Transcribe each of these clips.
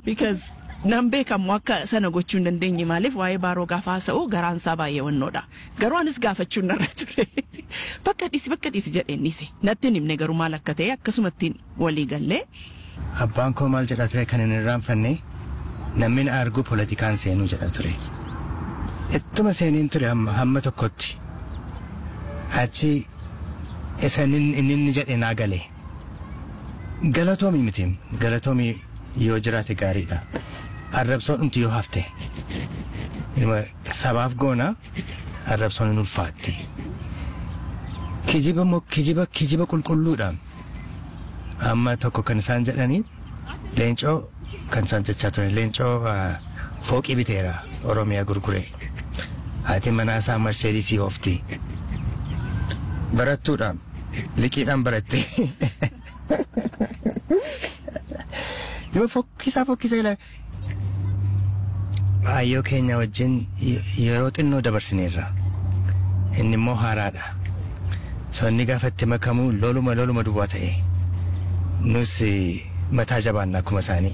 because nan beekamu akka sana gochuu hin dandeenye maaliif waa'ee baaroo gaafa haasa'u garaan isaa baay'ee wannoodha garuu anis gaafachuu narra ture bakka dhiisi bakka dhiisi jedheen dhiise natti hin himne garuu maal akka ta'e akkasumatti walii gallee Abbaan koo maal jedha ture kan hin irraanfanne namni na argu poolitikaan seenuu jedha ture. Ittuma seeniin ture hamma hamma tokkotti achi isa inni inni inni jedhe naa gale. Galatoomi miti galatoomi yoo jiraate gaariidha. Arrabsoo dhumti yoo hafte. Ilma sabaaf goona arrabsoon hin ulfaatti. Kijiba moo kijiba kijiba qulqulluudha. Amma tokko kan isaan jedhanii leencoo kan isaan jechaa ture leencoo ah, fooqii biteera Oromiyaa gurgure. Haati manaa isaa Marsheedisii oofti. Barattuudhaan liqiidhaan baratte. Yoo fokkisaa fokkisaa ilaa. Ayyoo keenya wajjin y- yeroo xinnoo dabarsineerra. Inni immoo haaraadha. So inni gaafa itti makamu loluma loluma duwwaa ta'e. Nus eh, mataa jabaanna akkuma isaanii.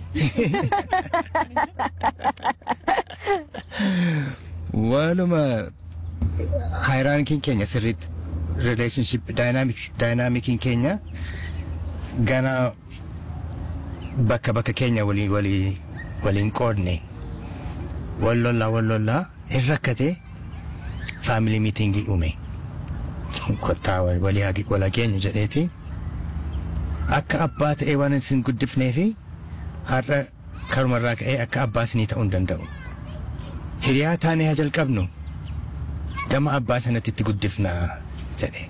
Waluma haayiraankiin keenya sirriitti relationship dynamics dynamicin keenya gana bakka bakka keenya walii walii waliin qoodne wal lollaa wal lollaa hin rakkate faamilii miitingii uume kottaa wal- walii hagi wal hageenyu jedheeti akka abbaa ta'ee waan isin guddifnee fi har'a karumarraa ka'ee akka abbaa isinii ta'uu hin danda'u. Hiriyaa taanee haa jalqabnu gama abbaa sanatti itti guddifnaa jedhe.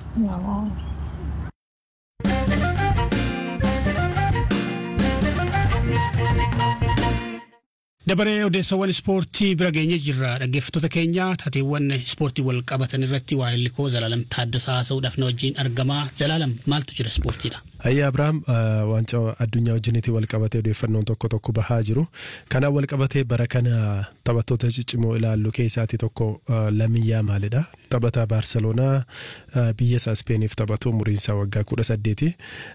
Dabaree odeessawwan ispoortii bira geenye jirra dhaggeeffattoota keenya taateewwan ispoortii wal qabatan irratti waa'ee likoo Zalaalam Taaddasaa haasa'uudhaaf na wajjin argamaa. Zalaalam maaltu jira ispoortiidha? Ayyaa Abiraam waancaa addunyaa wajjinitti wal qabatee odeeffannoon tokko tokko bahaa jiru. Kanaan wal qabatee bara kana taphattoota ciccimoo ilaallu keessaati tokko ah, Lamiyyaa maalidha. Taphataa Baarseloonaa ah, biyya isaa Ispeeniif taphatu umuriin isaa waggaa kudha saddeeti.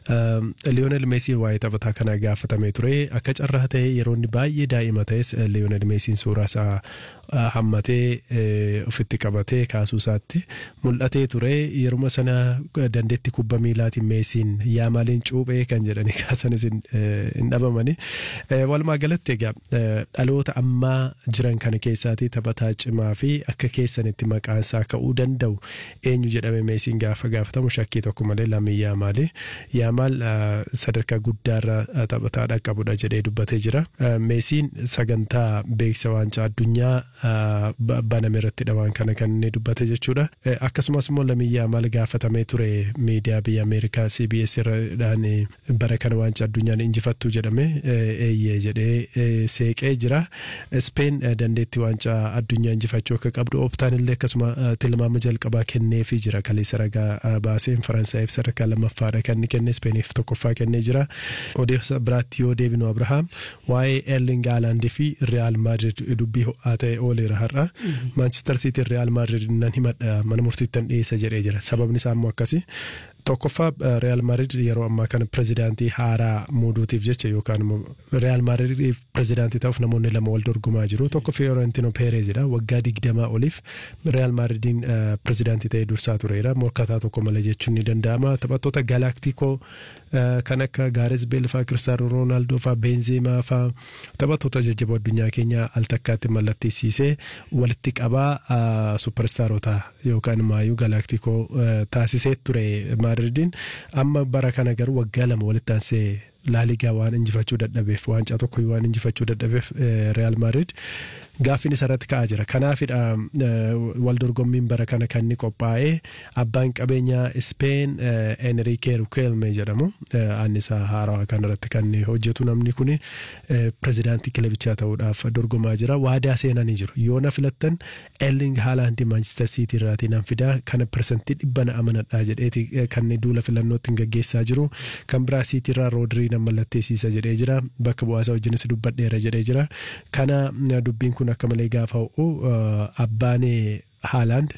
Liyoonel Meesiin waa'ee taphataa kana gaafatamee ture. Akka carraa ta'e yeroo inni baay'ee daa'ima ta'es Liyoonel Meesiin suuraa isaa ah, hammatee eh, ofitti qabatee kaasuu isaatti mul'atee ture. Yeruma sana eh, dandeetti kubba miilaatiin Meesiin yaa maaliin cuuphee kan jedhani kaasanis hin eh, hin dhabamani. Eh, Walumaa galatti egaa eh, dhaloota ammaa jiran kana keessaati taphataa cimaa fi akka keessanitti maqaan isaa ka'uu danda'u eenyu jedhame Meesiin gaafa gaafatamu shakkii tokko malee Lamine Yaamaali. Yaamaal eh, sadarkaa guddaarra eh, taphataa dhaqqabudha jedhee dubbatee jira. Eh, Meesiin sagantaa beeksisa waancaa addunyaa eh, ba- baname irrattidha waan kana kan inni dubbate jechuudha. Eh, Akkasumas immoo Lamine Yaamaal gaafatamee ture miidiyaa biyya Ameerikaa CBS irradhaan eh, bara kana waancaa addunyaan injifattu jedhame eh, eeyyee jedhee eh, seeqee jira. Speen eh, dandeettii waancaa addunyaa injifachuu akka qabdu optaan illee akkasuma eh, tilmaama jalqabaa kenneefii jira kaleessa ragaa eh, baaseen Faransaayif sadarkaa lammaffaadha kan inni kenne Speeniif tokkoffaa kennee jira. Odeessa biraatti yoo deebinu Abrahaam waa'ee Erling Haalandii fi Real Madrid dubbii ho'aa ta'e ooleera har'a. Manchester City Real Madrid nan himadha mana murtiittan dhiyeessa jedhee jira. Sababni isaa immoo akkasi. Tokkoffaa eh, Real Madrid yeroo ammaa kana pirezidaantii haaraa muuduutiif jecha yookaan immoo Real Madrid pirezidaantii ta'uuf namoonni lama wal dorgomaa jiru. Tokko Fiorentino Perezidha waggaa digdamaa oliif Real Madridiin eh, pirezidaantii ta'ee dursaa tureera. Morkataa tokko malee jechuun ni danda'ama. Taphattoota Galaktikoo eh, kan akka Gaares Beel faa Kiristaanoo Roonaaldoo faa Beenzeemaa faa taphattoota jajjaboo addunyaa keenyaa al takkaatti mallatteessisee walitti qabaa ah, supperstaarota yookaan maayuu Galaktikoo eh, taasisee ture Madridiin amma bara kana garuu waggaa lama walitti aansee laaligaa waan injifachuu dadhabeef waancaa tokko waan injifachuu dadhabeef eh, Real Madrid gaaffiin isarratti ka'aa jira. Kanaafidha eh, wal dorgommiin bara kana kan inni qophaa'ee abbaan qabeenyaa Speen eh, Enrique Riquelme jedhamu eh, annisaa haarawaa kanarratti kan inni hojjetu namni kuni eh, pirezidaantii kilabichaa ta'uudhaaf dorgomaa jira. Waadaa seenanii jiru. Yoo na filattan Erling Haaland Manchester City irraatii nan fidaa kana persentii dhibba na amanadhaa jedheeti eh, kan inni duula filannootti gaggeessaa jiru. Kan biraa City irraa Roodirii nan mallatteessiisa jedhee jira. Bakka bu'aasaa wajjinis dubbadheera jedhee jira. Kana eh, dubbiin kun akka malee gaafa ho'u eh, abbaan Haaland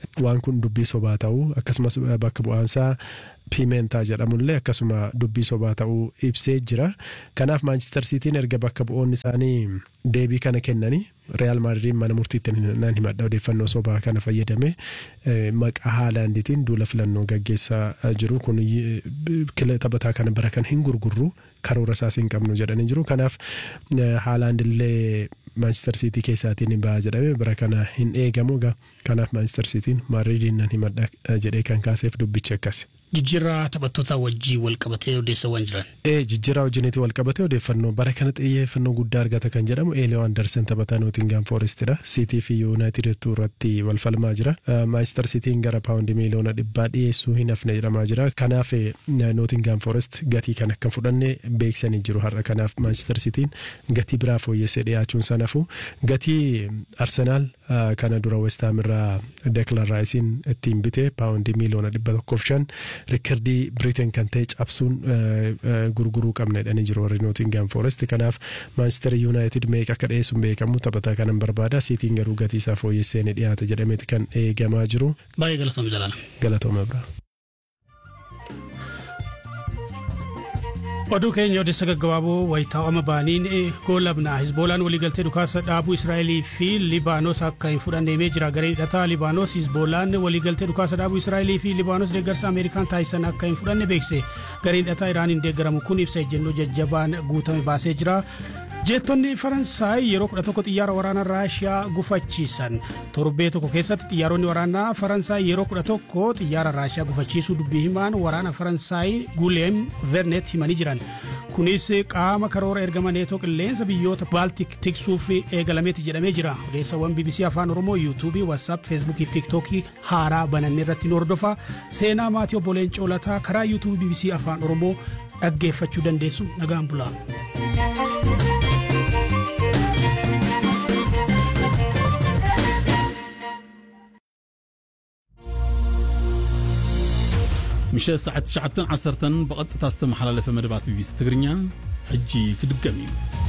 waan kun dubbii sobaa ta'uu akkasumas bakka bu'aansaa piimentaa jedhamullee akkasuma dubbii sobaa ta'uu ibsee jira. Kanaaf Maanchister Siitiin erga bakka bu'oonni isaanii deebii kana kennanii Real Maadriid mana murtiitti nan himadha odeeffannoo sobaa kana fayyadame maqaa haalaandiitiin duula filannoo gaggeessaa jiru kun taphataa kana bara kan hin gurgurru karoora isaas hin qabnu jedhanii jiru. Kanaaf haalaandillee Maanchister Siitii keessaatiin hin ba'a jedhame bara kana hin eegamu kanaaf Maanchister Siitiin Maadriidiin nan himadha jedhee kan kaaseef dubbichi akkasi. Jijjiirraa taphattoota wajjii wal qabatee odeessawwan jiran. Ee jijjiirraa wajjiniiti wal qabatee odeeffannoo bara kana xiyyeeffannoo guddaa argata kan jedhamu Eelee Andersen taphataa Nootingaam Foorestidha. Siitii fi Yuunaayitid irratti wal falmaa jira. Maanchister Siitiin gara paawundi miiliyoona dhibbaa dhiyeessuu hin hafne jedhamaa jira. Kanaaf Nootingaam Foorest gatii kan akka fudhanne beeksanii jiru har'a. Kanaaf Maanchister Siitiin gatii biraa fooyyessee dhiyaachuun sanafu gatii Arsenaal kana dura Westaam irraa Deklan Raayisiin ittiin bite paawundi miiliyoona dhibba tokkoof shan rikkardii Biriteen kan ta'e cabsuun gurguruu qabna jedhanii jiru warri Nootingaam Foorest. Kanaaf Maanchister Yuunaayitid meeqa akka dhiyeessuun beekamu taphataa kanan barbaada. Siitiin garuu gatii isaa fooyyessee ni dhiyaata jedhameeti kan eegamaa jiru. Baay'ee galatooma jalaala. Galatooma biraa. oduu keenya odeessa gaggabaaboo wayitaawama baaniin goolabna hizboolaan waliigaltee dhukaasa dhaabuu israa'elii fi libaanos akka hin fudhanne himee jira gareen hidhataa libaanos hizboolaan waliigaltee dhukaasa dhaabuu israa'elii fi libaanos deeggarsa ameerikaan taasisan akka hin fudhanne beekse gareen hidhataa iraaniin deeggaramu kun ibsa ejjennoo jajjabaan guutame baasee jira jeettonni faransaay yeroo kudha tokko xiyyaara waraanaa raashiyaa gufachiisan torbee tokko keessatti xiyyaaronni waraanaa faransaay yeroo kudha tokko xiyyaara raashiyaa gufachiisuu dubbii himaan waraana faransaay guleem vernet himanii jiran kunis qaama karoora ergama neetoo qilleensa biyyoota baaltik tiksuuf eegalameeti jedhamee jira odeessawwan bbc afaan oromoo yuutuubii waatsaap feesbuukii fi tiktookii haaraa banannee irratti nu hordofa seenaa maatii obboleen coolataa karaa yuutuubii bbc afaan oromoo dhaggeeffachuu dandeessu nagaan bulaa. ምሸት ሰዓት 9 10 ብቐጥታ ዝተመሓላለፈ መደባት ቢቢሲ ትግርኛ ሕጂ ክድገም እዩ